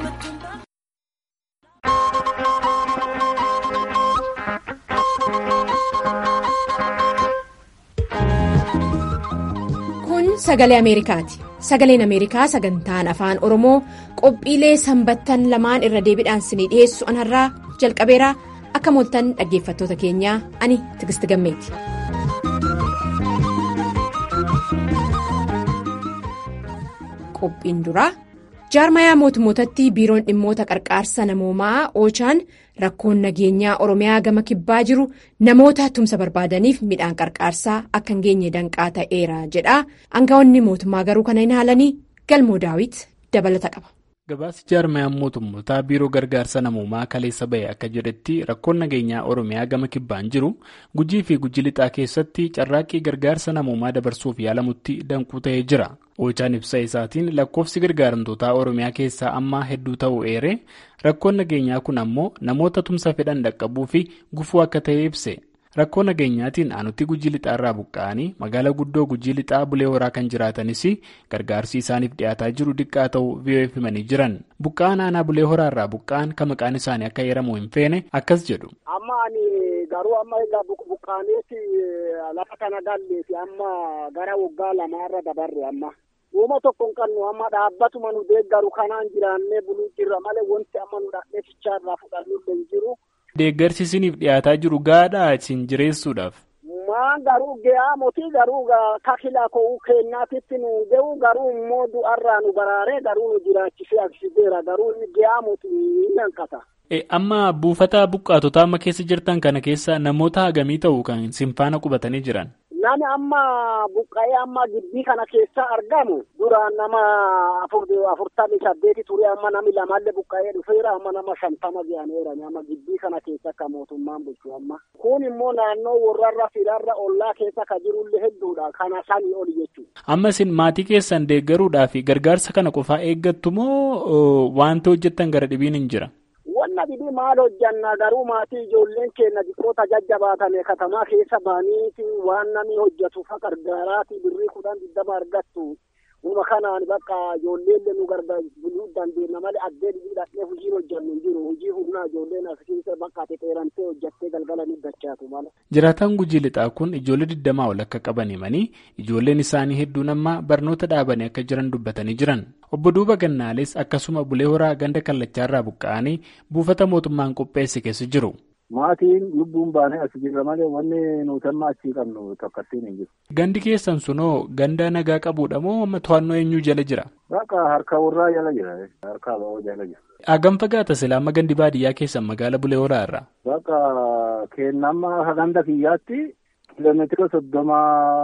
kun sagalee ameerikaati sagaleen ameerikaa sagantaan afaan oromoo qophiilee sanbattan lamaan irra deebiidhaan sinii dhiheessu anarraa jalqabeeraa akka mooltan dhaggeeffattoota keenyaa ani tigisti gammeeti. qophiin duraa jaarmayaa mootummootatti biiroon dhimmoota qarqaarsa namoomaa oochaan rakkoon nageenyaa oromiyaa gama kibbaa jiru namoota tumsa barbaadaniif midhaan qarqaarsaa akka hin geenye danqaa ta'eera jedha aangawoonni mootummaa garuu kana hin haalanii galmoo daawit dabalata qaba. gabaasi jaarmayaan mootummootaa biiroo gargaarsa namoomaa kaleessa bahe akka jedhetti rakkoon nageenyaa oromiyaa gama kibbaan jiru gujii fi gujii lixaa keessatti carraaqqii gargaarsa namoomaa dabarsuuf yaalamutti danquu ta'ee jira oochaan ibsa isaatiin lakkoofsi gargaaramtootaa oromiyaa keessaa ammaa hedduu ta'uu eere rakkoon nageenyaa kun ammoo namoota tumsa fedhan dhaqqabuu fi gufuu akka ta'e ibse rakkoo nageenyaatiin aanutti gujii lixaarraa buqqa'anii magaalaa guddoo gujii lixaa bulee horaa kan jiraatanis gargaarsi isaaniif dhiyaataa jiru diqqaa ta'uu VOF himanii jiran buqqa'aan aanaa bulee horaarraa buqqa'an kan maqaan isaanii akka heeramu hin feene akkas jedhu. amma ani garuu amma egaa buqqaaneeti lafa kana galleefi amma gara waggaa lamaarra dabarre amma. uuma tokko hin qabnu amma dhaabbatuma nu deeggaru kanaan jiraannee buluu jirra malee wanti amma nu dhaqnee fichaarraa fudhannullee hin jiru. Deeggarsi isiniif dhiyaataa jiru gaadhaa isin jireessuudhaaf. Maan garuu ga'aa mootii garuu kakila ko'uu kennaatitti nu ga'u garuu immoo du'arraa nu baraaree garuu nu jiraachisee agarsiiseera garuu ga'aa mootii ni hanqata. Amma buufata buqqaatotaa amma keessa jirtan kana keessa namoota hagamii ta'u kan sinfaana qubatanii jiran. Nami amma buqqa'ee amma gibbii kana keessa argamu duraan nama afurtamii saddeeti ture amma nami lamallee buqqa'ee dhufeera amma nama shantama ga'aneera amma gibbii kana keessa akka mootummaan bulchu amma. Kun immoo naannoo warrarra firarra ollaa keessa ka jirullee hedduudha kana sanii oli jechuudha. Amma isin maatii keessan deeggaruudhaaf gargaarsa kana qofaa eeggattu moo wanta hojjettan gara dhibiin hin jira? Wanna dhibee maal hojjanna garuu maatii ijoolleen keenya xiqqoota jajjabaatame katamaa keessa baaniiti waan namni hojjetu fa gargaaraati birrii kudhan digdama argattu. Uma kanaan bakka ijoolleen nu gargaaruu dandeenya malee addee dhibii dhaqnee hojii hojjannu hin jiru. Hojii humnaa ijoolleen as keessa bakka xexeerantee hojjattee galgala ni dachaatu mala. Jiraataan gujii lixaa kun ijoollee digdamaa ol akka qaban himanii ijoolleen isaanii hedduun amma barnoota dhaabanii akka jiran dubbatanii jiran. Obbo Duuba Gannaales akkasuma bulee horaa ganda kallachaarraa buqqa'anii buufata mootummaan qopheesse keessa jiru. Maatiin lubbuun baanee as jirra malee wanni nuti amma achii qabnu tokkottiin hin jiru. Gandi keessan sunoo ganda nagaa qabuudha moo amma to'annoo eenyuu jala jira? Bakka harka warraa jala jira. Harka aba'oo jala jira. Hagam fagaata sila amma gandi baadiyyaa keessan magaala bulee horaa irraa? Bakka kennama ganda kiyyaatti kiiloomeetira soddoma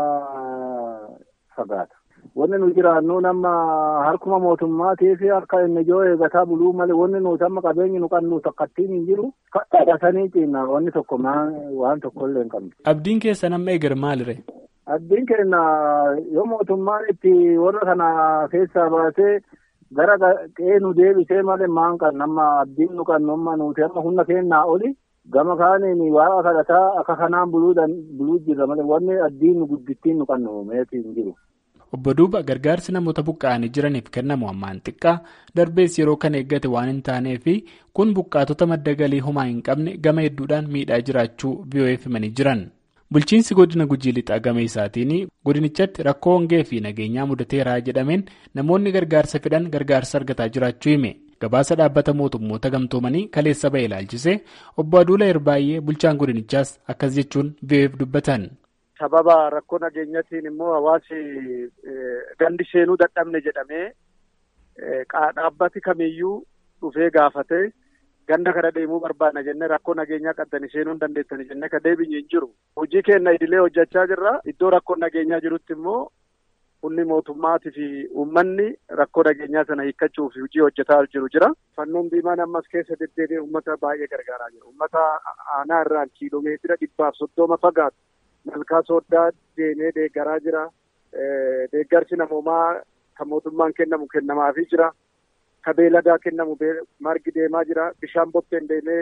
fagaata. Wanni nu jiraannu nama harkuma mootummaatii fi harka inni ijoo eegataa buluu malee wanni nuti amma qabeenyi nu qabnu tokkottiin hin jiru. Kadhaasanii ciina wanni tokko waan tokkollee hin qabnu. Abdiin keessan amma eegar maalire? Abdiin keenya yoo mootummaan itti warra kana keessaa baasee gara qe'ee nu deebisee malee maan kan nama abdiin nu qabnu amma nuti amma humna keenyaa oli gama kaaniin waaqa kadhataa akka kanaan buluu jirra malee wanni abdiin nu guddittiin nu qabnu meetii hin jiru. Obbo Duuba gargaarsi namoota buqqa'anii jiraniif kennamu ammaan xiqqaa darbees yeroo kan eeggate waan hin taanee fi kun buqqaatota madda galii homaa hin qabne gama hedduudhaan miidhaa jiraachuu VOF himanii jiran. Bulchiinsi godina gujii lixaa gama isaatiin godinichatti rakkoo hongee fi nageenyaa mudateeraa jedhameen namoonni gargaarsa fedhan gargaarsa argataa jiraachuu hime. Gabaasa dhaabbata mootummoota gamtoomanii kaleessa ba'e ilaalchise obbo Aduula Irbaay'ee bulchaan godinichaas akkas jechuun VOF dubbatan. sababa rakkoo nageenyatiin immoo hawaasi gandi seenuu dadhabne jedhamee dhaabbati kamiyyuu dhufee gaafate ganda kana deemuu barbaadna jennee rakkoo nageenyaa qaddanii seenuu hin dandeettani jennee ka deebinye hin jiru. Hojii keenya idilee hojjechaa jirra. Iddoo rakkoo nageenyaa jirutti immoo humni mootummaatii fi uummanni rakkoo nageenyaa sana hiikkachuuf hojii hojjetaa jiru jira. Fannoon diimaan ammas keessa deddeebi'ee uummata baay'ee gargaaraa jira. Uummata aanaa irraan kiiloomeetira dhibbaaf soddoma fagaatu. malkaa sooddaa deemee deeggaraa jira. Deeggarsi namoomaa kan mootummaan kennamu kennamaafii jira. Ka beeladaa kennamu margi deemaa jira. Bishaan bokkeen deemee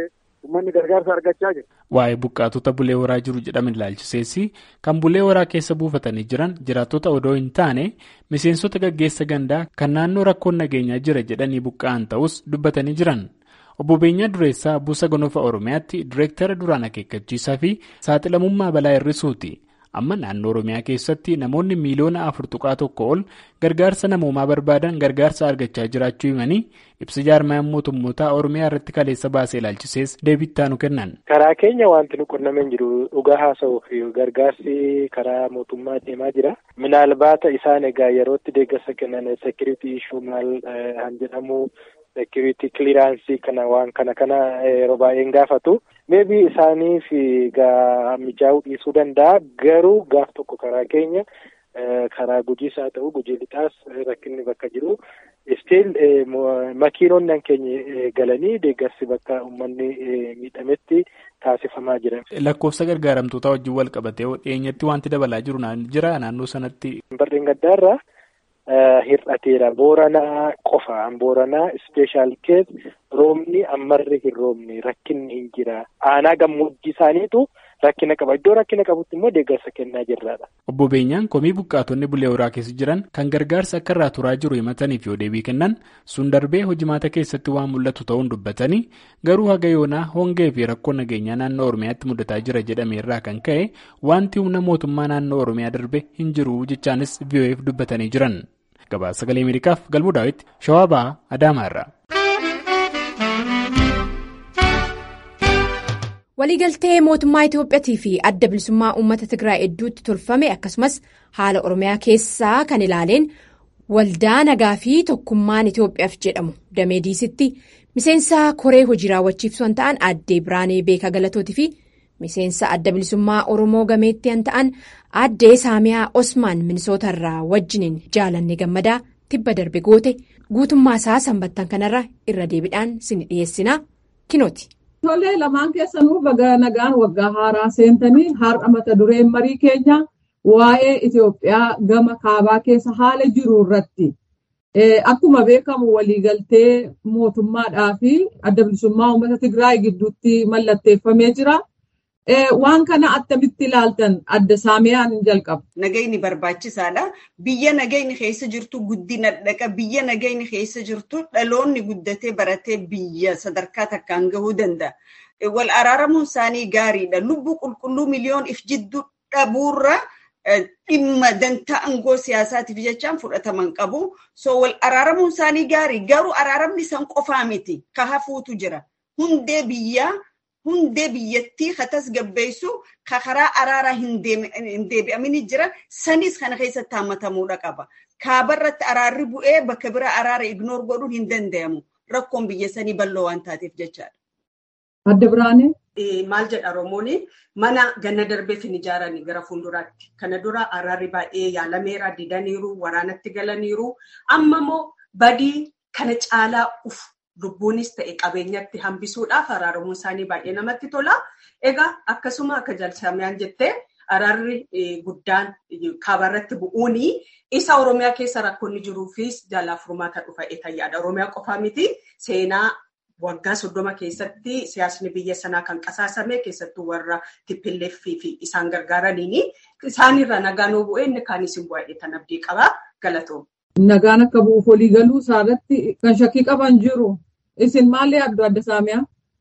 uummanni gargaarsa argachaa jira. Waa'ee buqqaatota bulee horaa jiru jedhaman ilaalchiseessi kan bulee horaa keessa buufatanii jiran jiraattota odoo hin taane miseensota gaggeessa gandaa kan naannoo rakkoon nageenyaa jira jedhanii buqqa'an ta'us dubbatanii jiran. Obbo Beenyaa Dureessaa Buusa Gonofaa Oromiyaatti Direektara duraan akeekkachiisaa fi saaxilamummaa balaa hir'isuuti. Amma naannoo Oromiyaa keessatti namoonni miiliyoona afur tuqaa tokko ol gargaarsa namoomaa barbaadan gargaarsa argachaa jiraachuu himanii ibsa jaarmayaan mootummootaa Oromiyaa irratti kaleessa baasee ilaalchisees deebii nu kennan. Karaa keenya wanti nu qunnameen jiru dhugaa haasa'uuf gargaarsi karaa mootummaa deemaa jira. Minaalbaata isaan egaa yerootti deeggarsa kennan sekiriitii ishuu maal han jedhamu security clearance kana waan kana kana yeroo baay'een gaafatu maybe isaaniif gaa mijaa'uu dhiisuu danda'a garuu gaaf tokko karaa keenya karaa gujiis haa ta'u gujii lixaas rakkinni bakka jiru still makiinonni keenya galanii deeggarsi bakka uummanni miidhametti taasifamaa jira. Lakkoofsa gargaaramtootaa wajjin wal qabatee dhiyeenyatti wanti dabalaa jiru jira naannoo sanatti. Barreen gaddaarraa hir'ateera booranaa qofaan booranaa ispeeshaal kees roobni ammarri hin roobne rakkinni hin jira aanaa gammoojjii isaaniitu rakkina qaba iddoo rakkina qabutti immoo deeggarsa kennaa jirraadha. Obbo Beenyaan komii buqqaatonni bulee horaa keessa jiran kan gargaarsa akka irraa turaa jiru himataniif yoo deebii kennan sun darbee hojimaata keessatti waan mul'atu ta'uun dubbatanii garuu haga yoonaa hongee fi rakkoo nageenyaa naannoo Oromiyaatti mudataa jira jedhame irraa kan ka'e wanti humna mootummaa naannoo Oromiyaa darbe hin jiru jechaanis VOA'f dubbatanii jiran. Gabaasa sagalee Ameerikaaf galmuu daawwitti Shawaa Ba'aa Adaamaa irraa. Waliigaltee mootummaa Itiyoophiyaatii fi adda bilisummaa uummata Tigraay hedduutti tolfame akkasumas haala Oromiyaa keessaa kan ilaaleen waldaa nagaa fi tokkummaan Itiyoophiyaaf jedhamu damee diisitti miseensa koree hojii raawwachiiftuu kan ta'an addee Biraanee Beekaa Galatootii fi miseensa adda bilisummaa Oromoo gameetti kan ta'an addee Saamiyaa Osmaan Minisoota irraa wajjiniin jaalanne gammadaa tibba darbe goote guutummaa isaa sanbattan kanarra irra deebiidhaan sin dhiyeessina kinooti. Tolee lamaan keessanuu baga nagaan waggaa haaraa seentanii har'a mata dureen marii keenya waa'ee Itoophiyaa gama kaabaa keessa haala jiru irratti akkuma beekamu waliigaltee mootummaadhaa fi adda bilisummaa uummata Tigraay gidduutti mallatteeffamee jira. Waan kana attamitti ilaaltan adda saamiyaan hin jalqabu. Nagayni barbaachisaadha. Biyya nagayni keessa jirtu guddina dhaqa. Biyya nagayni keessa jirtu dhaloonni guddatee baratee biyya sadarkaa takkaan gahuu danda'a. Wal araaramuun isaanii gaariidha. Lubbuu qulqulluu miliyoon if jidduu dhabuurra dhimma dantaa aangoo siyaasaatiif jechaan fudhataman qabu. So wal araaramuun isaanii gaarii. Garuu araaramni san qofaa miti. Ka hafuutu jira. Hundee biyyaa. Hundee biyyattii ka tasgabbeessu ka karaa araaraa hin deebi'amini jira. Sanis kana keessatti hammatamuudha qaba. Kaabarratti araarri bu'ee bakka biraa araara ignoor godhuun hin danda'amu. Rakkoon biyya sanii bal'oo waan taateef jechaadha. Adda Biraanee. Maal jedha Oromoon mana ganna darbeef hin ijaarani gara fuulduraatti. Kana dura araarri baay'ee yaalameera didaniiru waraanatti galaniiru. Amma immoo badii kana caalaa uf. Lubbuunis ta'e qabeenyatti hambisuudhaaf araaramuun isaanii baay'ee namatti tola. Egaa akkasuma akka jalsamiyaan jettee araarri guddaan kaabarratti bu'uun isa Oromiyaa keessa rakkoonni jiruufis jalaa furmaata dhufa eetayyaadha. Oromiyaa qofaa miti seenaa waggaa soddoma keessatti siyaasni biyya sanaa kan qasaasame keessattuu warra tippilleeffii fi isaan gargaaraniini isaanirra nagaan yoo bu'e inni kaanis hin bu'ee tan abdii qaba galatoom. Nagaan akka bu'uuf waliigaluu isaarratti kan shakkii qaban jiru. Isin maal yaaddu adda saamiyaa?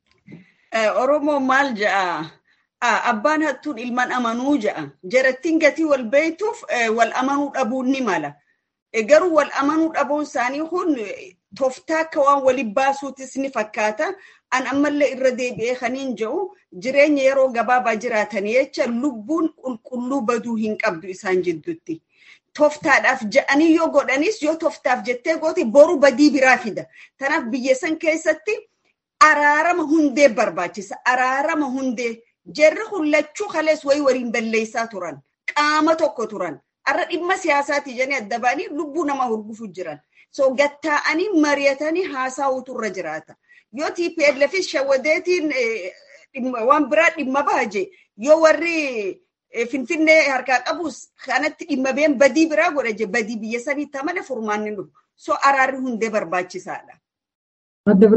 Oromoo maal ja'a? Abbaan hattuun ilmaan amanuu ja'a. Jarattiin gatii wal beektuuf wal amanuu dhabuun ni mala. Garuu wal amanuu dhabuun isaanii kun tooftaa akka waan waliin baasuutis ni fakkaata. An ammallee irra deebi'ee kaniin jedhu jireenya yeroo gabaabaa jiraatanii jecha lubbuun qulqulluu baduu hin qabdu isaan jidduutti. Tooftaadhaaf ja'anii yoo godhanis yoo tooftaaf jettee goote boru badii biraa fida. Kanaaf biyya san keessatti araarama hundee barbaachisa. Araarama hundee jarri hullachuu kalees wayii waliin balleessaa turan. Qaama tokko turan. Har'a dhimma siyaasaati jedhanii adda ba'anii lubbuu nama hurgufu jiran. So gattaa'anii mari'atanii haasa'uutu irra jiraata. Yoo TPLFis shawadeetiin waan biraa dhimma baaje yoo warri Finfinnee harkaa qabus kanatti dhimma been badii biraa godha badii biyya saniitti amala furmaanni dhufu. So araarri hundee barbaachisaadha. Adda biraan.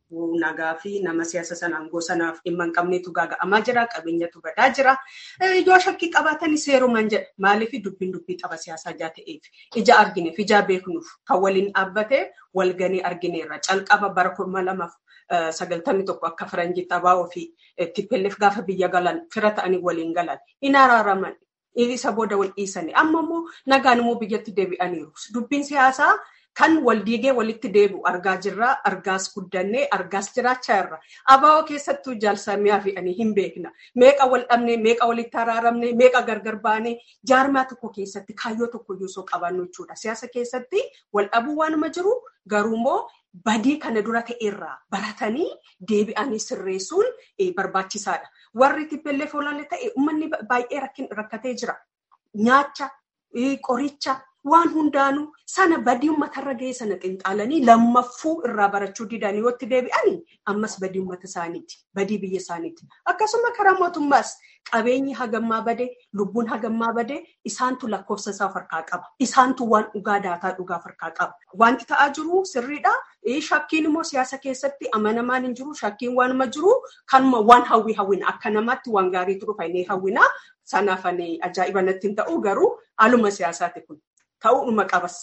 nagaa fi nama siyaasa sanaan sanaaf dhimma hin qabneetu gaaga'amaa jira. Qabeenyatu badaa jira. Yoo shakkii qabaatan seerumaan jedha. Maaliif dubbiin dubbii tapha siyaasaa ijaa ta'eef ija argineef ijaa beeknuuf kan waliin dhaabbatee walganii argineerra. Calqaba bara kuma lamaaf sagaltamii tokko akka faranjii taphaa ofii tippelleef gaafa biyya galan fira ta'anii waliin galan hin araaraman. Isa booda wal dhiisanii amma immoo nagaan immoo biyyatti deebi'aniiru. Dubbiin siyaasaa kan wal diigee walitti deebi'u argaa jirra. Argaas guddannee argaas jiraachaa jirra. Abaaboo keessattuu jaalsamiyaa fe'anii hin beekna. Meeqa wal dhabnee, meeqa walitti araaramnee, meeqa gargar baanee jaarmaa tokko keessatti kaayyoo tokko iyyuu qabannu jechuudha. Siyaasa keessatti wal dhabuu waanuma jiru garuu immoo badii kana dura ta'erraa baratanii deebi'anii sirreessuun barbaachisaadha. Warri tippellee foolaalee ta'e uummanni baay'ee rakkatee jira. Nyaacha, qoricha waan hundaanuu sana badii uummatarra ga'e sana xinxaalanii lammaffuu irraa barachuu didanii yoo itti deebi'anii ammas badii uummata isaaniiti. Badii biyya isaaniiti. Akkasuma karaa mootummaas qabeenyi hagammaa badee lubbuun hagammaa badee isaantu lakkoofsa isaa harkaa qaba. Isaantu waan dhugaa daataa dhugaa harkaa qaba. Wanti ta'aa jiru sirriidha. Shakkiin immoo siyaasa keessatti amanamaan hin jiru. Shakkiin waanuma jiru kanuma waan hawwi hawwina. Akka namaatti waan gaariitu dhufa inni hawwina. Sanaaf ajaa'iba natti hin ta'u garuu haaluma siyaasaati kun. Ta'uudhuma qabas.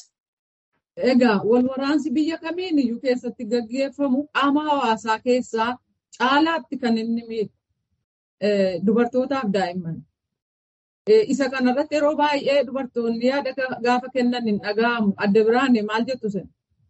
Egaa wal waraansi biyya kamiin iyyuu keessatti gaggeeffamu qaama hawaasaa keessaa caalaatti kan inni miidhu dubartootaaf daa'imman. Isa kanarratti yeroo baay'ee dubartoonni yaada gaafa kennan hin dhaga'amu. Adda biraan maal jettu sen?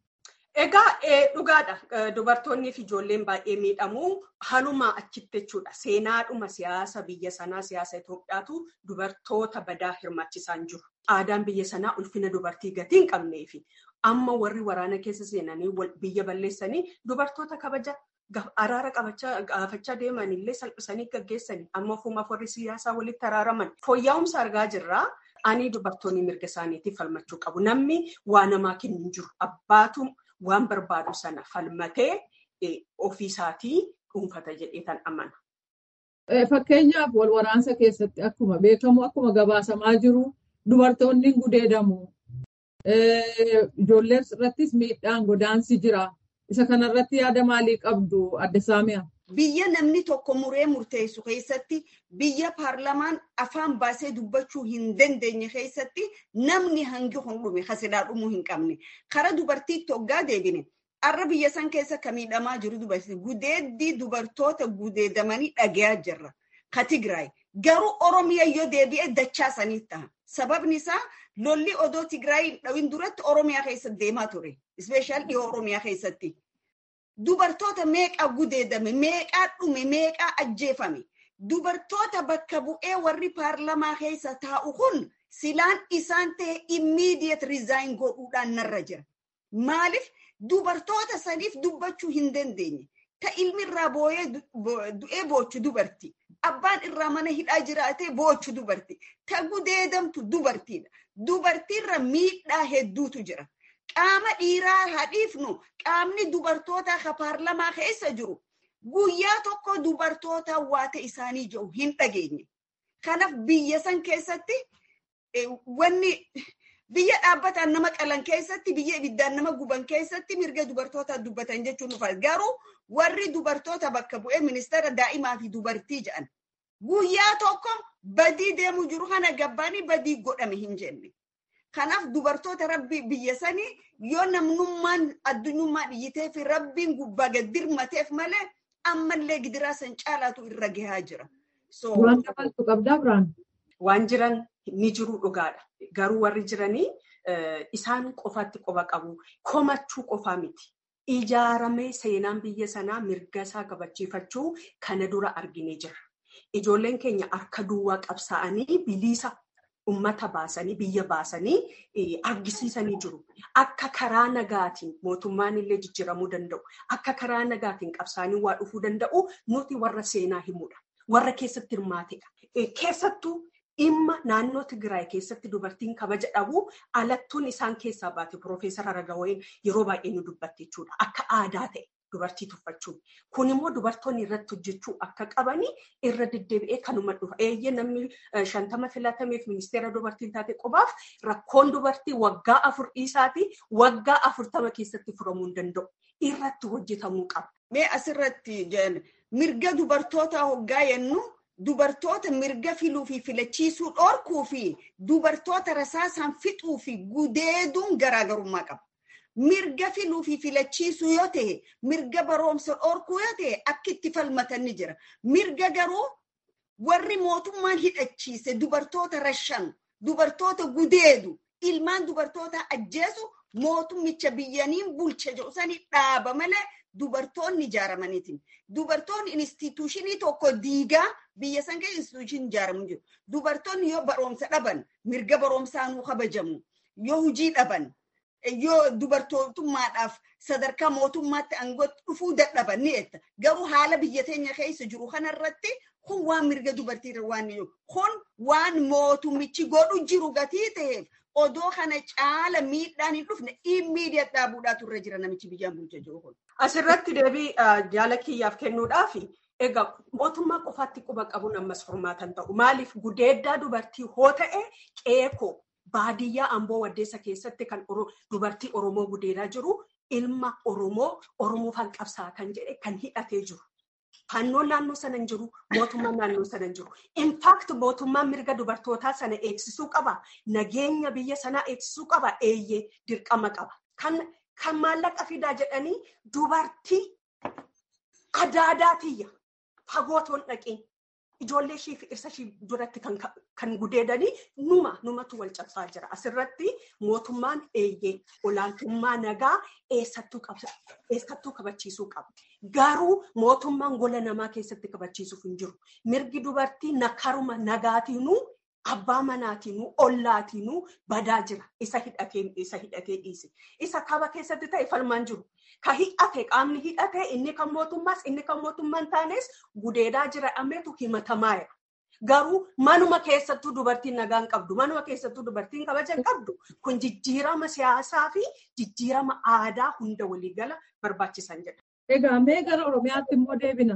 Egaa dhugaadha. Dubartoonnii fi ijoolleen baay'ee miidhamu. Halumaa achitti jechuudha. Seenaadhuma siyaasa biyya sanaa siyaasa Itoophiyaatu dubartoota badaa hirmaachisaan jiru. Aadaan biyya sanaa ulfina dubartii gatii hin qabnee fi amma warri waraana keessa seenanii biyya balleessanii dubartoota kabaja araara gaafachaa deeman illee salphisanii gaggeessanii amma ofumaaf warri siyaasaa walitti araaraman fooyya'umsa argaa jirraa. Ani dubartoonni mirga isaaniitiif falmachuu qabu. Namni waa namaa kennu hin jiru. Abbaatu waan barbaadu sana falmatee ofiisaatii dhuunfata jedhee tan amana. Fakkeenyaaf wal waraansa keessatti akkuma beekamu akkuma gabaasamaa jiru dubartoonni gudeedamu. Ijoollee irrattis miidhaan godaansi jira. Isa kanarratti yaada maalii qabdu adda saamiyaa? Biyya namni tokko muree murteessu keessatti biyya paarlamaan afaan baasee dubbachuu hin dandeenye keessatti namni hangi hundhume hasidhaa dhumuu hin qabne. Kara dubartiitti hoggaa deebine. Har'a biyya san keessa kan miidhamaa jiru dubartii gudeeddii dubartoota gudeedamanii dhagayaa jirra. Ka Tigraay garuu Oromiyaa yoo deebi'e dachaa saniif ta'a. Sababni isaa lolli odoo Tigraay dhawin duratti Oromiyaa keessatti deemaa ture. Ispeeshaal dhiyoo Oromiyaa keessatti. Dubartoota meeqaa gudeedame, meeqaa dhume, meeqaa ajjeefame. Dubartoota bakka bu'ee warri paarlamaa keessa taa'u kun silaan isaan ta'e immediate resign godhuudhaan narra jira. Maaliif dubartoota saniif dubbachuu hin dandeenye. Ta ilmi irraa booyee du'ee boochu dubartii. Abbaan irraa mana hidhaa jiraatee boochu dubartii. Ta gudeedamtu dubartiidha. Dubartiirra miidhaa hedduutu jira. Qaama dhiiraa hadhiifnu qaamni dubartootaa ka paarlamaa keessa jiru guyyaa tokko dubartoota waata isaanii jiru hin dhageenye. Kanaaf biyya san keessatti wanni biyya dhaabbataan nama qalan keessatti biyya ibiddaan nama guban keessatti mirga dubartoota dubbatan jechuun dhufa. Garuu warri dubartoota bakka bu'ee ministeera daa'imaa fi dubartii jedhan guyyaa tokko badii deemu jiru kana gabbaanii badii godhame hin jenne. Kanaaf dubartoota rabbi biyya sanii yoo namnummaan addunyummaa dhiyyitee fi rabbiin gubbaa gad dirmateef malee ammallee gidiraa san caalaatu irra gahaa jira. Waan dabaltu qabdaa biraan. Waan jiran ni jiru dhugaadha. Garuu warri jiranii isaan qofaatti qofa qabu. Komachuu qofaa miti. Ijaaramee seenaan biyya sanaa mirga isaa kabachiifachuu kana dura arginee jira. Ijoolleen keenya harka duwwaa qabsaa'anii bilisa ummata baasanii biyya baasanii argisiisanii jiru. Akka karaa nagaatiin mootummaan illee jijjiiramuu danda'u. Akka karaa nagaatiin qabsaanii waa dhufuu danda'u nuti warra seenaa himudha. Warra keessatti hirmaatedha. Keessattuu dhimma naannoo Tigraay keessatti dubartiin kabaja dhabu alattuun isaan keessaa baate Piroofeesar Aragawayin yeroo baay'ee nu dubbatte jechuudha. Akka aadaa ta'e dubartii tuffachuun. Kun immoo dubartoonni irratti hojjechuu akka qabanii irra deddeebi'ee kanuma dhufa. Eeyyee namni shantama filatameef ministeera dubartiin taate qofaaf rakkoon dubartii waggaa afur dhiisaati waggaa afurtama keessatti furamuu hin danda'u. Irratti hojjetamuu qaba. mee asirratti mirga dubartoota hoggaa jennu dubartoota mirga filuu fi filachiisuu dhorkuu fi dubartoota rasaasaan fixuu fi gudeeduun garaagarummaa qaba. Mirga filuu fi filachiisuu yoo ta'e, mirga baroomsa dhorkuu yoo ta'e akka itti falmatan ni jira. Mirga garuu warri mootummaan hidhachiise dubartoota rashan, dubartoota gudeedu, ilmaan dubartoota ajjeesu mootummicha biyyaniin bulcha jedhu sani dhaaba malee dubartoonni ijaaramaniitiin. Dubartoonni instituushinii tokko diigaa biyya san keessa instituushinii ijaaramu jiru. Dubartoonni yoo baroomsa dhaban mirga baroomsaanuu kabajamu. Yoo hojii dhaban yoo dubartootummaadhaaf sadarkaa mootummaatti aangootti dhufuu dadhaban ni etta. Garuu haala biyya teenya keessa jiru kanarratti kun waan mirga dubartiirra waan jiru. Kun waan mootummichi godhu jiru gatii ta'eef odoo kana caala miidhaan hin dhufne immiidiyaat dhaabuudhaatu irra jira namichi biyyaan bulcha jiru kun. Asirratti deebii jaala kiyyaaf kennuudhaaf egaa mootummaa qofaatti quba qabuun ammas furmaatan ta'u. Maaliif gudeeddaa dubartii hoo ta'e qeekoo baadiyyaa amboo waddeessa keessatti kan dubartii Oromoo gudeedaa jiru ilma Oromoo Oromoofaan qabsaa kan jedhe kan hidhatee jiru. Fannoon naannoo sana hin jiru, mootummaan naannoo sana hin jiru. Infaakti mootummaan mirga dubartootaa sana eegsisuu qaba. Nageenya biyya sanaa eegsisuu qaba. Eeyyee dirqama qaba. Kan maallaqa fidaa jedhanii dubartii adaadaa tiyya fagootoon dhaqeen ijoollee ishii fi dhirsa ishii duratti kan gudeedanii numa numatu wal cabsaa jira. Asirratti mootummaan eeyyee olaantummaa nagaa eessattuu kabachiisuu qaba. Garuu mootummaan gola namaa keessatti kabachiisuuf hin jiru. Mirgi dubartii nakaruma nagaatiinuu abbaa manaatiinuu ollaatiinuu badaa jira. Isa hidhatee dhiise. Isa kaba keessatti ta'e falmaan jiru. Ka hidhate qaamni hidhate inni kan mootummaas inni kan mootummaan taanes gudeedaa jira ammeetu himatamaa jira. Garuu manuma keessattuu dubartiin nagaan qabdu, manuma keessattuu dubartiin kabajan qabdu kun jijjiirama siyaasaa fi jijjiirama aadaa hunda waliigala barbaachisan jedha. Egaa mee gara Oromiyaatti immoo deebina.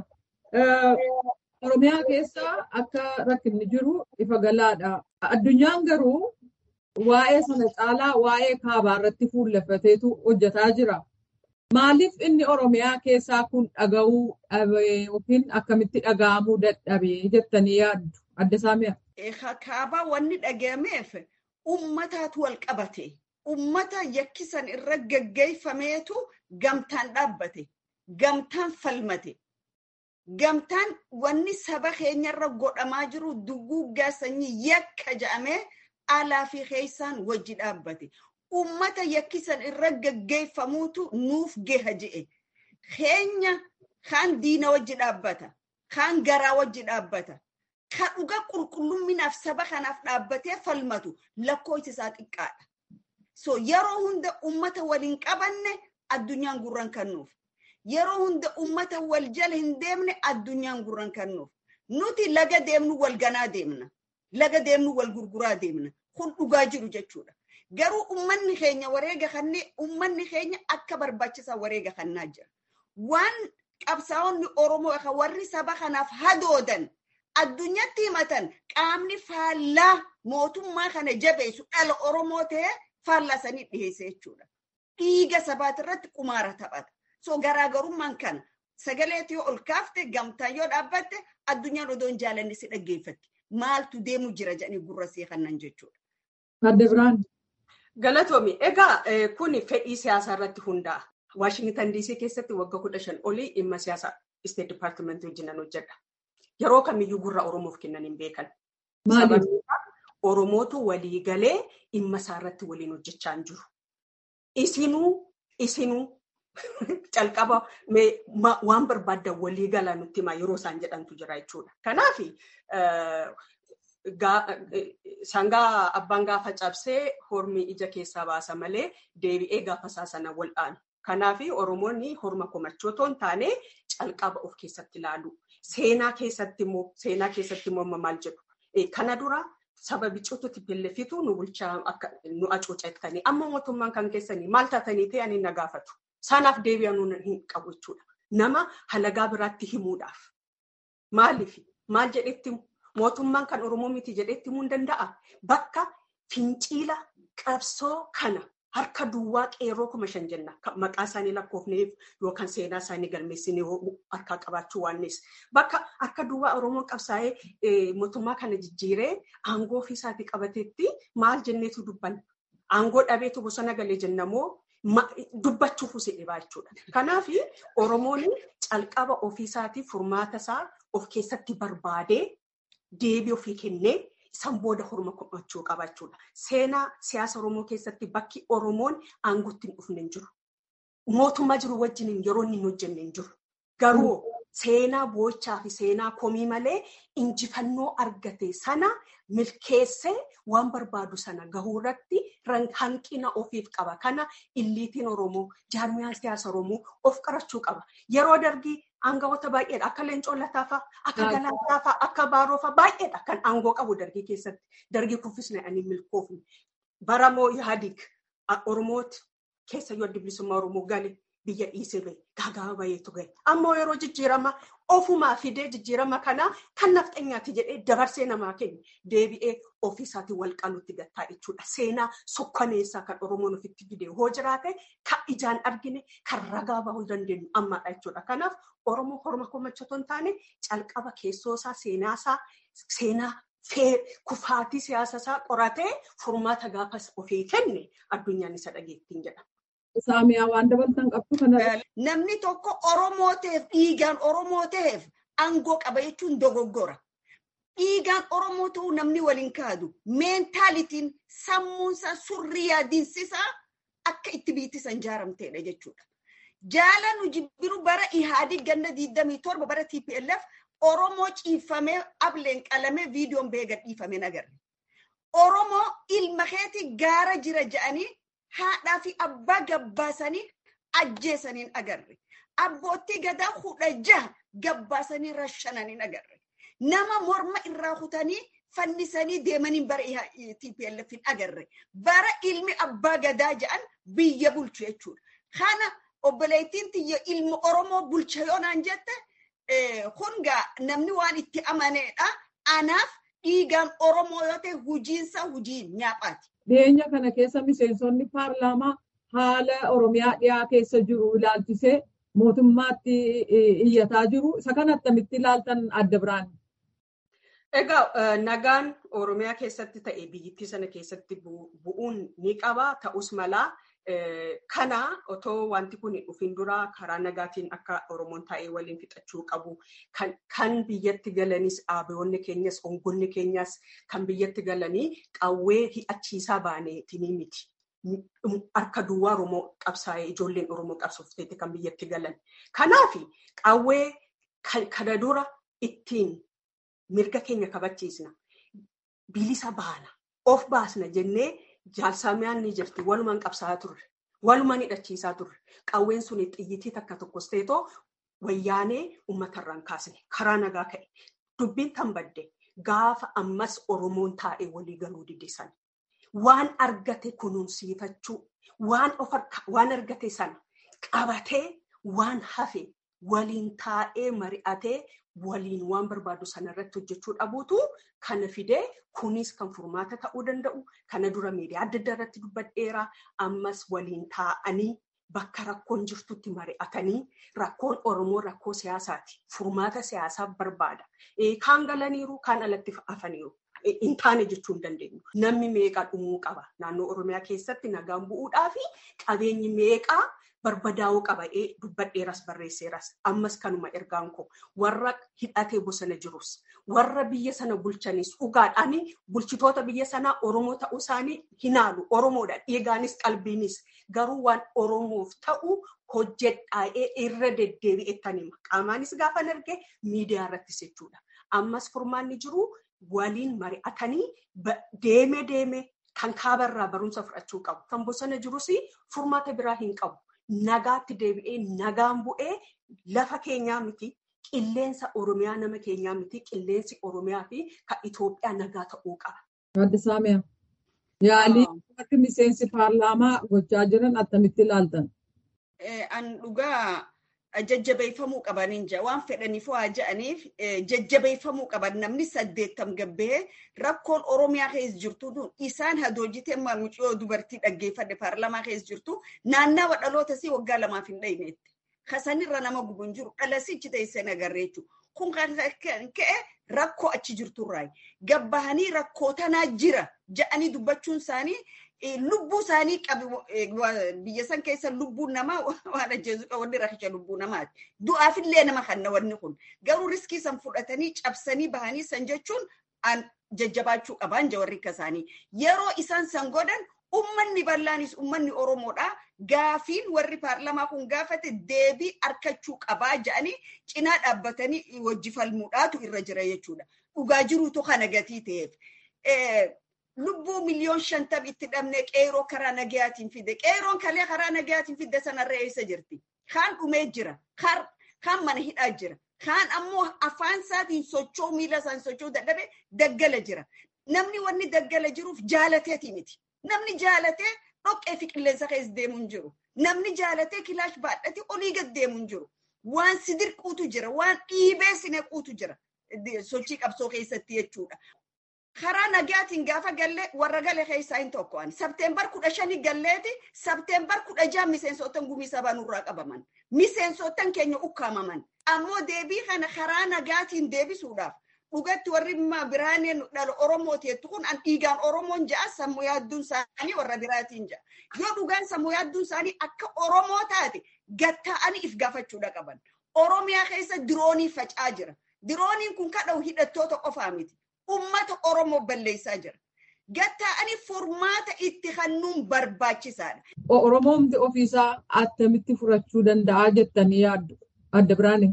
Oromiyaa keessa akka rakkinni jiru ifa galaadha. Addunyaan garuu waa'ee sana caalaa waa'ee kaabaa irratti fuulleffateetu hojjetaa jira. Maaliif inni Oromiyaa keessaa kun dhaga'uu dhabe yookiin akkamitti dhaga'amuu dadhabe jettanii yaaddu? Adda Saamiyaa. Kaabaa wanni dhagahameef ummataatu wal qabate. Ummata yakkisan irra gaggeeffameetu gamtaan dhaabbate. Gamtaan falmate. Gamtaan wanni saba keenyarra godhamaa jiru duguggaa sanyii yakka jedhamee alaa fi keessaan wajji dhaabbate. Ummata yakkisan irra gaggeeffamuutu nuuf geha je'e. Keenya kaan diina wajji dhaabbata. Kaan garaa wajji dhaabbata. Kan dhuga qulqullumminaaf saba kanaaf dhaabbatee falmatu lakkoofsi isaa xiqqaadha. So yeroo hunda ummata waliin qabanne addunyaan gurran kennuuf. Yeroo hunda ummata wal jala hin deemne addunyaan gurran kennuuf. Nuti laga deemnu wal ganaa deemna. Laga deemnu wal gurguraa deemna. Kun dhugaa jiru jechuudha. Garuu ummanni keenya wareega kannee ummanni keenya akka barbaachisaa wareega kannaa jira. Waan qabsaa'onni Oromoo warri saba kanaaf hadoodan addunyatti himatan qaamni faallaa mootummaa kana jabeessu dhala Oromoo ta'ee faallaa sanii dhiyeesse jechuudha. Dhiiga sabaati irratti qumaara taphata. So garaagarummaan kana sagaleetu yoo ol kaafte gamtaan yoo dhaabbatte addunyaan odoo hin jaalanne si dhaggeeffatti. Maaltu deemu jira jedhanii gurra see kannan jechuudha. Adde Biraan. Galatoomi. Egaa kun fedhii siyaasaa irratti hundaa'a. Waashingitan DC keessatti waggaa kudha shan olii dhimma siyaasaa Isteet Dippaartimentii wajjinan hojjedha. Yeroo kamiyyuu gurra Oromoof kennan hin beekan. Oromootu walii galee dhimma isaa irratti waliin hojjechaa hin jiru. Isinuu isinuu calqaba waan barbaaddan walii galaa nutti himaa yeroo isaan jedhantu jira jechuudha. Kanaaf sangaa abbaan gaafa cabsee hormi ija keessaa baasa malee deebi'ee gaafa isaa sana wal'aanu. Kanaaf Oromoonni horma komachoo otoo hin taane calqaba of keessatti ilaalu. Seenaa keessatti immoo seenaa keessatti immoo maal jedhu. Kana dura saba bicuututti pellefitu nu bulchaa akka nu acuucettanii amma mootummaan kan keessanii maal taatanii ta'anii na gaafatu. Sanaaf deebi'anuu hin qabu jechuudha. Nama halagaa biraatti himuudhaaf. Maaliif? Maal jedhetti mootummaan kan Oromoo miti jedhetti himuu hin danda'a. Bakka finciila qabsoo kana harka duwwaa qeerroo kuma shan jenna maqaa isaanii lakkoofneef yookaan seenaa isaanii galmeessinee harkaa qabaachuu waannees bakka harka duwwaa oromoon qabsaa'ee mootummaa kana jijjiiree aangoo ofiisaatii qabateetti maal jenneetu dubbanna aangoo dhabeetu bosona galee jennamoo dubbachuuf usi dhibaa jechuudha. Kanaaf oromoon calqaba ofiisaatii furmaata isaa of keessatti barbaadee deebii ofii kennee san booda horma komachuu qaba jechuudha. Seenaa siyaasa Oromoo keessatti bakki Oromoon aangootti hin dhufne hin jiru. Mootummaa jiru wajjin yeroo inni hin hojjenne hin jiru. Garuu seenaa boo'ichaa fi seenaa komii malee injifannoo argate sana milkeessee waan barbaadu sana gahuu irratti hanqina ofiif qaba. Kana illiitiin Oromoo, jaarmiyaan siyaasa Oromoo of qarachuu qaba. Yeroo dargii aangawoota baay'eedha. Akka Leencoo Lataafa, akka Galaataa akka Baaroofa baay'eedha kan aangoo qabu dargii keessatti. Dargii kuffisne ani milkoofne. Baramoo Yaadig Oromooti keessa yoo adda bilisummaa Oromoo gale biyya dhiisee bahe gaaga'aa baheetu gahe. Ammoo yeroo jijjiirama ofumaa fidee jijjiirama kanaa kan nafxanyaati jedhee dabarsee namaa kennu deebi'ee ofiisaatiin wal qaluutti gattaa jechuudha. Seenaa sukkaneessaa kan Oromoon ofitti fidee hoo jiraate kan ijaan argine kan ragaa bahuu dandeenyu ammaadha jechuudha. Kanaaf Oromoo horma komachatoo hin taane calqaba keessoosaa seenaasaa seenaa kufaatii siyaasasaa qoratee furmaata gaafas ofii kenne addunyaan isa dhageettiin jedhama. Saamiyaa waan dabalatan qabdu kana. Namni tokko Oromoo ta'eef dhiigaan Oromoo ta'eef aangoo qaba jechuun dogoggora. Dhiigaan Oromoo ta'uu namni waliin kaadu meentaalitiin sammuunsaa surrii yaadinsisaa akka itti biittisan jaaramteedha jechuudha. Jaala nu jibbiru bara Ihaadii ganna 27 bara TPLF Oromoo ciifamee ableen qalamee viidiyoon bee gadhiifamee nagarre. Oromoo ilma keetii gaara jira jedhanii haadhaa fi abbaa gabbaasanii ajjeesaniin agarre. Abboottii gadaa kudha jaha gabbaasanii rashananiin agarre. Nama morma irraa kutanii fannisanii deemaniin bara TPLF hin agarre. Bara ilmi abbaa gadaa jedhan biyya bulchu jechuudha. Kana obboleettiin tiyya ilma Oromoo bulcha yoo naan jette hungaa namni waan itti amaneedha. Anaaf dhiigaan Oromoo yoo ta'e hujiinsa hujiin nyaaphaati. Dhiyeenya kana keessa miseensonni paarlaamaa haala Oromiyaa dhiyaa keessa jiru ilaalchisee mootummaatti iyyataa jiru. Isa kana attamitti ilaaltan adda biraan? Egaa nagaan Oromiyaa keessatti ta'e biyyittii sana keessatti bu'uun ni qaba. Ta'us malaa kana otoo wanti kun dhufin dura karaa nagaatiin akka Oromoon taa'ee waliin fixachuu qabu. Kan biyyatti galanis dhaabbatoonni keenyas ongonni keenyas kan biyyatti galanii qawwee hidhachiisaa baaneetinii miti. Harka duwwaa Oromoo qabsaa'ee ijoolleen Oromoo qabsoofteeti kan biyyatti galan. Kanaaf qawwee kana dura ittiin mirga keenya kabachiisna. Bilisa baana. Of baasna jennee jaalsamiyaan ni jirti. Walumaan qabsaa'aa turre. Walumaan hidhachiisaa turre. Qawween sun xiyyitii takka tokkos ta'etoo wayyaanee uummatarraan kaasne. Karaa nagaa ka'e. Dubbiin tan badde gaafa ammas Oromoon taa'ee walii galuu didisan. Waan argate kunuunsiifachuu, waan argate sana qabatee waan hafe waliin taa'ee mari'atee waliin waan barbaadu sanarratti hojjechuu dhabuutu kana fidee kunis kan furmaata ta'uu danda'u kana dura miidiyaa adda addaa irratti dubbadheera ammas waliin taa'anii bakka rakkoon jirtutti mari'atanii rakkoon oromoo rakkoo siyaasaati furmaata siyaasaa barbaada kaan galaniiru kaan alatti hafaniiru. hin taane jechuu hin dandeenyu. Namni meeqaa dhumuu qaba. Naannoo Oromiyaa keessatti nagaan bu'uudhaa fi qabeenyi meeqaa barbadaa'uu qaba. Dubbadheeras barreesseeras. Ammas kanuma ergaan koo warra hidhatee bosona jirus warra biyya sana bulchanis dhugaadhaan bulchitoota biyya sanaa Oromoo ta'uu isaanii hinaalu. Oromoodha. Dhiigaanis qalbiinis garuu waan Oromoof ta'u hojjedhaa'ee irra deddeebi'ettan hima. Qaamaanis gaafa arge miidiyaa irrattis jechuudha. Ammas furmaanni jiru waliin mari'atanii deeme deeme kan kaabarraa barumsa fudhachuu qabu. Kan bosona jirus furmaata biraa hin qabu. Nagaatti deebi'ee nagaan bu'ee lafa keenyaa miti. Qilleensa Oromiyaa nama keenyaa miti. Qilleensi Oromiyaa fi kan Itoophiyaa nagaa ta'uu qaba. Adda Saamiyaa. Yaalii akka miseensi paarlaamaa gochaa jiran attamitti ilaaltan? An dhugaa jajjabeeffamuu qabaniin jira waan fedhaniif waa ja'aniif jajjabeeffamuu qaban namni saddeettam gabbee rakkoon oromiyaa keessa jirtu isaan hadoojitee mucayyoo dubartii dhaggeeffadhe paarlamaa keessa jirtu naannawa dhaloota si waggaa lamaaf hin dhayneetti kasanirra nama gubu hin jiru dhalasichi teessee agarree jechuudha kun kan ka'e rakkoo achi jirturraa gabbahanii rakkoo tanaa jira ja'anii dubbachuun isaanii lubbuu isaanii qabi biyya san keessa lubbuun namaa waan ajjeesu wanni rakkicha lubbuu namaati. Du'aafillee nama kanna wanni kun. Garuu riskii san fudhatanii cabsanii bahanii san jechuun jajjabaachuu qaban jawarri akka isaanii. Yeroo isaan san godhan ummanni bal'aanis ummanni Oromoodha. Gaafiin warri paarlamaa kun gaafate deebii arkachuu qabaa jedhanii cinaa dhaabbatanii wajji falmuudhaatu irra jira jechuudha. Dhugaa jiruutu kana gatii ta'eef. lubbuu miliyoon shantam itti dhabne qeeroo karaa nagayaatiin fide qeeroon kalee karaa nagayaatiin fidde sanarra eessa jirti kaan dhumee jira kaan mana hidhaa jira kaan ammoo afaan isaatiin socho'u miila isaan socho'u dadhabe daggala jira namni wanni daggala jiruuf jaalateeti miti namni jaalatee dhoqqee fi qilleensa keessa deemu hin jiru namni jaalatee kilaash baadhate olii gad deemu hin jiru waan sidirquutu jira waan dhiibee sinequutu jira sochii qabsoo keessatti jechuudha. karaa nagaatiin gaafa galle warra gale keessaa hin tokko'an. Sabteembar kudha shanii galleeti sabteembar kudha jaha miseensotan gumii sabaa nurraa qabaman. Miseensotan keenya ukkaamaman. Ammoo deebii kana karaa nagaatiin deebisuudhaaf dhugatti warri biraaneen dhala Oromooti jettu kun an dhiigaan Oromoon ja'a sammuu yaadduun isaanii warra biraatiin ja'a. Yoo dhugaan sammuu yaadduun isaanii akka Oromoo taate gatta'anii if gaafachuudha qaban. Oromiyaa keessa diroonii facaa jira. Dirooniin kun kadha'u hidhattoota qofaa miti. ummata Oromoo balleessaa jira. Gatta'anii furmaata itti kennuun barbaachisaadha. Oromoomti ofiisaa attamitti furachuu danda'a jettanii yaaddu adda biraanii.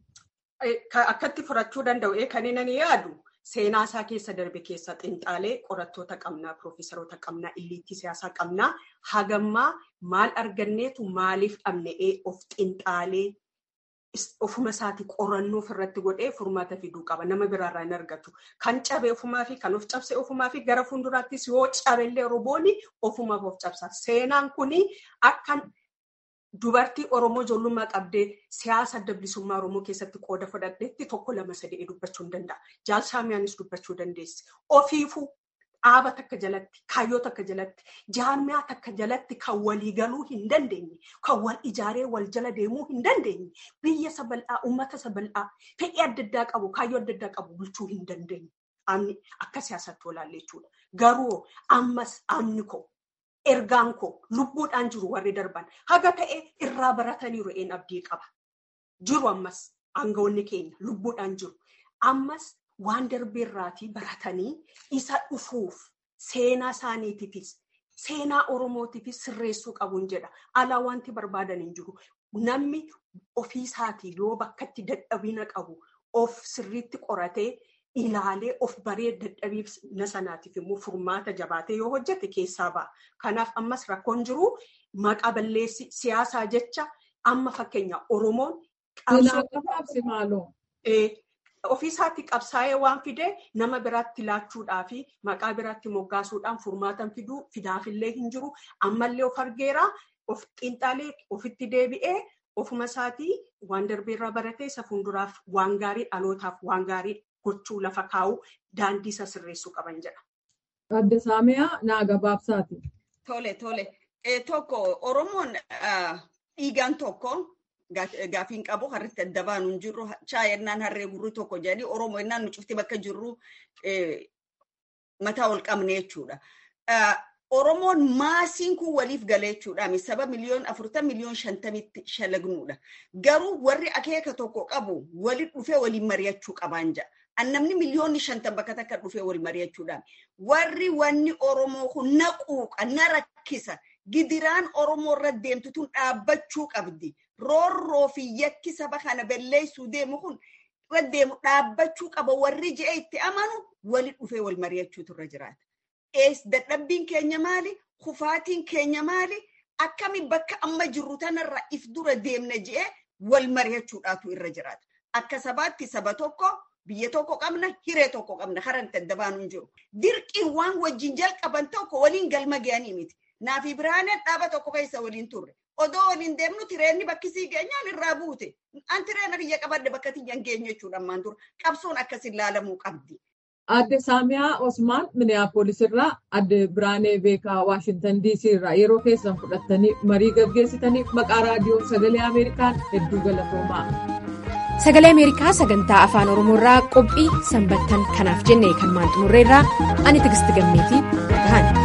Akkatti furachuu danda'u kan inni yaadu seenaa isaa keessa darbe keessa xinxaalee qorattoota qabnaa, piroofeesaroota qabnaa, illiitti siyaasaa qabnaa hagammaa maal arganneetu maaliif dhabne'ee of xinxaalee ofuma isaati qorannoo ofirratti godhee furmaata fiduu qaba. Nama biraarraa hin argatu. Kan cabe ofumaa fi kan of cabse ofumaa fi gara fuulduraattis yoo cabellee robooni ofumaaf of cabsa. Seenaan kuni akka dubartii Oromoo ijoollummaa qabdee siyaasa adda bilisummaa Oromoo keessatti qooda fudhadheetti tokko lama sadii dubbachuu hin danda'a. Jaalsaamiyaanis dubbachuu dandeessi. Ofiifuu dhaaba takka jalatti, kaayyoo takka jalatti, jaamiyaa takka jalatti kan walii galuu hin dandeenye, kan wal ijaaree wal jala deemuu hin dandeenye, biyya isa bal'aa, uummata isa bal'aa, fedhii adda addaa qabu, kaayyoo adda addaa qabu bulchuu hin dandeenye. Amni akka siyaasatti olaalle jechuudha. Garuu ammas amni koo, ergaan koo, lubbuudhaan jiru warri darban haga ta'e irraa barataniiru een abdii qaba. Jiru ammas aangawoonni keenya lubbuudhaan jiru. Ammas waan darbeerraatii baratanii isa dhufuuf seenaa isaaniitiifis seenaa oromootiifis sirreessuu qabuun jedha. Alaa wanti barbaadan hin jiru. Namni ofiisaatii yoo bakkatti dadhabina qabu of sirriitti qoratee ilaalee of baree dadhabina sanaatiif immoo furmaata jabaatee yoo hojjete keessaa ba'a. Kanaaf ammas rakkoon jiru maqaa balleessi siyaasaa jecha amma fakkeenya Oromoon ofiisaatti qabsaa'ee waan fidee nama biraatti laachuudhaa fi maqaa biraatti moggaasuudhaan furmaatan fiduu fidaafillee hin jiru. Ammallee of argeera of xiinxalee ofitti deebi'ee ofuma isaatii waan darbeerraa baratee isa fuulduraaf waan gaarii dhalootaaf waan gaarii gochuu lafa kaa'uu daandii isa sirreessuu qaban jedha. Adda Saamiyaa naa gabaabsaati. Tole tole. Tokko Oromoon dhiigaan tokko gaafiin qabu harritti adda baanu hin jirru chaayennaan harree gurri tokko jedhanii oromoo ennaan nu cufti bakka jirru mataa ol qabne jechuudha. Oromoon maasiin kun waliif galee jechuudha. Saba miliyoon afurtan miliyoon shantamitti shalagnuudha. Garuu warri akeeka tokko qabu waliin dhufee waliin mari'achuu qabaan ja'a. Namni miliyoonni shantan bakka takka dhufee wal mari'achuudhaan. Warri wanni Oromoo kun na quuqa, na rakkisa. Gidiraan Oromoo irra deemtu tun dhaabbachuu qabdi. roorroo fi yakki saba kana balleessuu deemu kun irra deemu dhaabbachuu qaba warri je'e itti amanu wali dhufee wal mari'achuutu irra jiraata. Ees dadhabbiin keenya maali? Kufaatiin keenya maali? Akkami bakka amma jirru tanarra if dura deemna je'e wal mari'achuudhaatu irra jiraata. Akka sabaatti saba tokko biyya tokko qabna hiree tokko qabna karan adda baanu hin jiru. Dirqiin waan wajjin jalqaban tokko waliin galma ga'anii miti. Naafi biraaneen dhaaba tokko keessa waliin turre. odoo waliin deemnu tireenni bakkisii geenyaan irraa buute. An tireena kiyya qabadde bakka tiyyan geenye jechuudha ammaan dura. Qabsoon akkasin laalamuu qabdi. Adde Saamiyaa Osmaan Miniyaapolis irraa adde Biraanee Beekaa Waashintan DC irraa yeroo keessan fudhattanii marii gaggeessitaniif maqaa raadiyoo sagalee Ameerikaan hedduu galatoomaa. Sagalee Ameerikaa sagantaa afaan Oromoo irraa qophii sanbattan kanaaf jennee kan maal xumurreerraa ani Tigisti Gammeetii gahan.